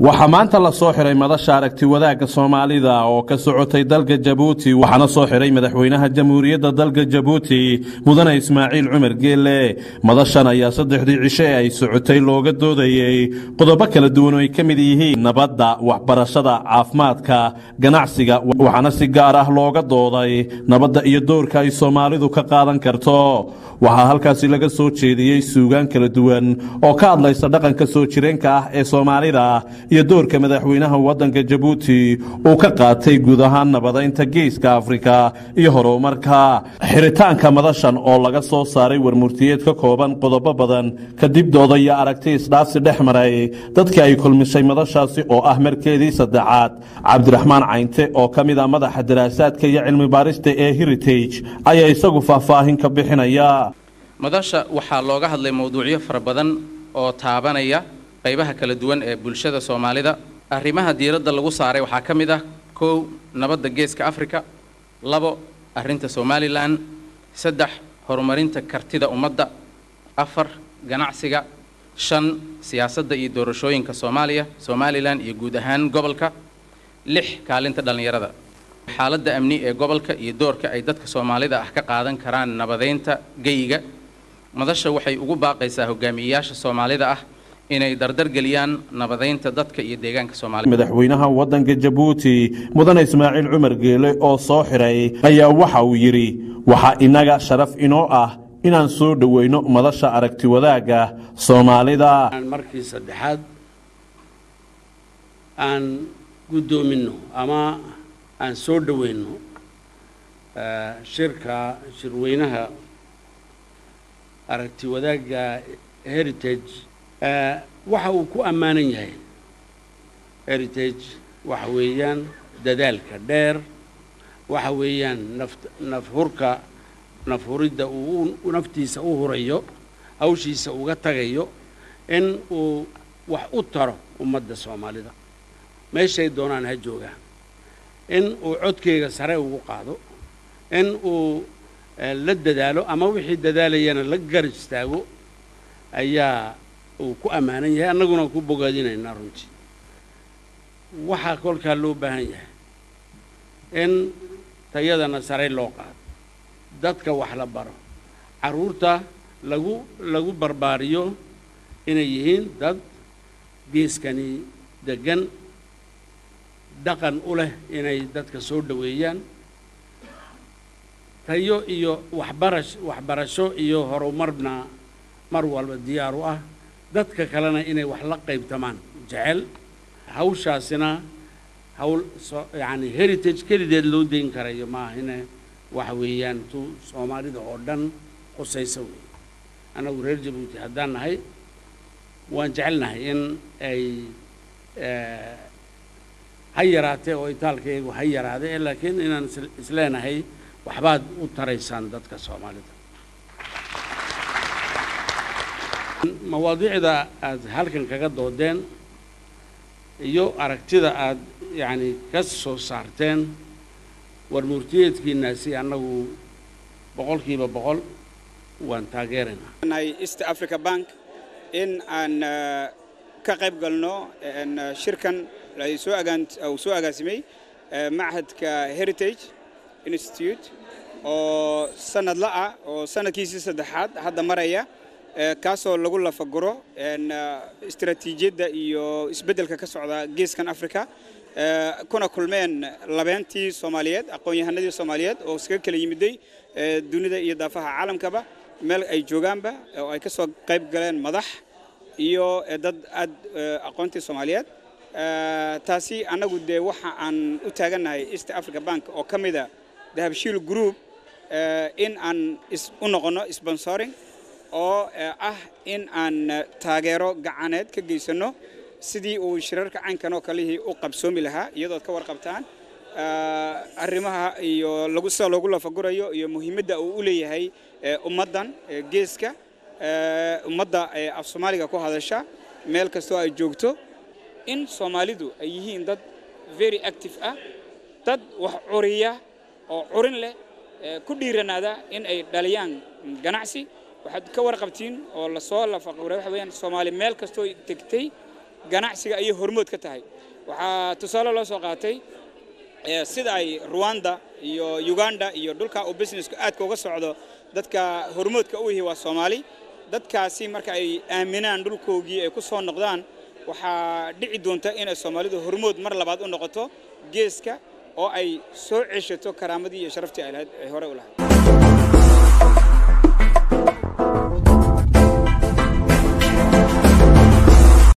waxaa maanta la soo xiray madasha aragti wadaagga soomaalida oo ka socotay dalka jabuuti waxaana soo xiray madaxweynaha jamhuuriyadda dalka jabuuti mudane ismaaciil cumar geelle madashan ayaa saddexdii cishe ee ay socotay looga doodayey qodobo kala duwan oo ay ka mid yihiin nabadda waxbarashada caafimaadka ganacsiga waxaana si gaar ah looga dooday nabadda iyo doorka ay soomaalidu ka qaadan karto waxaa halkaasi laga soo jeediyey suugaan kala duwan oo ka hadlaysa dhaqanka soo jireenka ah ee soomaalida iyo doorka madaxweynaha waddanka jabuuti uu ka qaatay guud ahaan nabadaynta geeska afrika iyo horumarka xiritaanka madashan oo laga soo saaray warmurtiyeed ka kooban qodobo badan kadib dooda iyo aragti isdhaafsi dhex maray dadkii ay kulmisay madashaasi oo ah markeedii saddexaad cabdiraxmaan caynte oo ka mid ah madaxa daraasaadka iyo cilmi baarista ee heritage ayaa isagu faahfaahin ka bixinaya madasha waxaa looga hadlay mowduucyo fara badan oo taabanaya qaybaha kala duwan ee bulshada soomaalida arrimaha diiradda lagu saaray waxaa ka mid ah kow nabadda geeska afrika labo arrinta somalilan saddex horumarinta kartida ummadda afar ganacsiga shan siyaasadda iyo doorashooyinka soomaaliya somalilan iyo guud ahaan gobolka lix kaalinta dhallinyarada xaaladda amni ee gobolka iyo doorka ay dadka soomaalida ah ka qaadan karaan nabadeynta geyiga madasha waxay ugu baaqaysaa hogaamiyeyaasha soomaalida ah inay dardargeliyaan nabadeynta dadka iyo deegaanka soomaalida madaxweynaha waddanka jabuuti mudane ismaaciil cumar geele oo soo xiray ayaa waxa uu yidhi waxaa innaga sharaf inoo ah inaan soo dhoweyno madasha aragti wadaagga soomaalida markii saddexaad aan guddoominno ama aan soo dhoweyno shirka shirweynaha aragti wadaagga heritage waxa uu ku ammaanan yahay heritage waxa weeyaan dadaalka dheer waxa weeyaan naf nafhurka nafhuridda uu naftiisa u hurayo hawshiisa uga tagayo in uu wax u taro ummadda soomaalida meeshay doonaan ha joogaan in uu codkeyga sare ugu qaado in uu la dadaalo ama wixii dadaalayana la gar istaago ayaa uu ku ammaanan yahay annaguna ku bogaadinaynaa runtii waxaa kolkaa loo baahan yahay in tayadana sare loo qaado dadka wax la baro carruurta lagu lagu barbaariyo inay yihiin dad geeskani deggan dhaqan u leh inay dadka soo dhoweeyaan tayo iyo waxbarash waxbarasho iyo horumarna mar walba diyaar u ah dadka kalena inay wax la qaybtamaan jecel hawshaasina hawl so yacani heritage kelideed loo dayn karayo maaha ine waxa weeyaan tu soomaalida oo dhan qusaysa wey annagu reer jabuuti haddaan nahay waan jecelnahay in ay ha yaraatee oo itaalkaygu ha yaraade laakiin inaan isleenahay waxbaad u taraysaan dadka soomaalida mawaadiicda aad halkan kaga doodeen iyo aragtida aad yacni ka soo saarteen warmurtiyeedkiinaasi annagu boqolkiiba boqol waan taageeraynaa east africa bank in aan ka qayb galno shirkan soo uu soo agaasimay machadka heritage institute oo sanadla ah oo sanadkiisii saddexaad hadda maraya kaasoo lagu lafaguro istaraatiijiyadda iyo isbeddelka ka socda geeskan africa kuna kulmeen labeentii soomaaliyeed aqoon-yahanadii soomaaliyeed oo iskaga kala yimiday dunida iyo daafaha caalamkaba meel ay joogaanba oo ay ka soo qayb galeen madax iyo dad aad aqoontii soomaaliyeed taasi annagu dee waxa aan u taagannahay east africa bank oo ka mida dahabshiil group in aan u noqonno sponsoring oo ah in aan taageero gacaneed ka geysanno sidii uu shirarka caynkan oo kalihii u qabsoomi lahaa iyadood ka warqabtaan arrimaha iyo lagu sida loogu lafagurayo iyo muhiimadda uu u leeyahay ummaddan geeska ummadda af soomaaliga ku hadasha meel kastoo ay joogto in soomaalidu ay yihiin dad very active ah dad wax curiya oo curin leh ku dhiiranaada in ay dhaliyaan ganacsi waxaad ka warqabtiin oo lasoo lafaquray waxa weeyaan soomaali meel kastoo tegtay ganacsiga ayay hormood ka tahay waxaa tusaale loo soo qaatay sida ay ruwanda iyo uganda iyo dhulka uu businessku aadka uga socdo dadka hormoodka u yihi waa soomaali dadkaasi marka ay aaminaan dhulkoogii ay ku soo noqdaan waxaa dhici doonta inay soomaalidu hormood mar labaad u noqoto geeska oo ay soo ceshato karaamadii iyo sharaftii ay lahayd ay hore u lahayd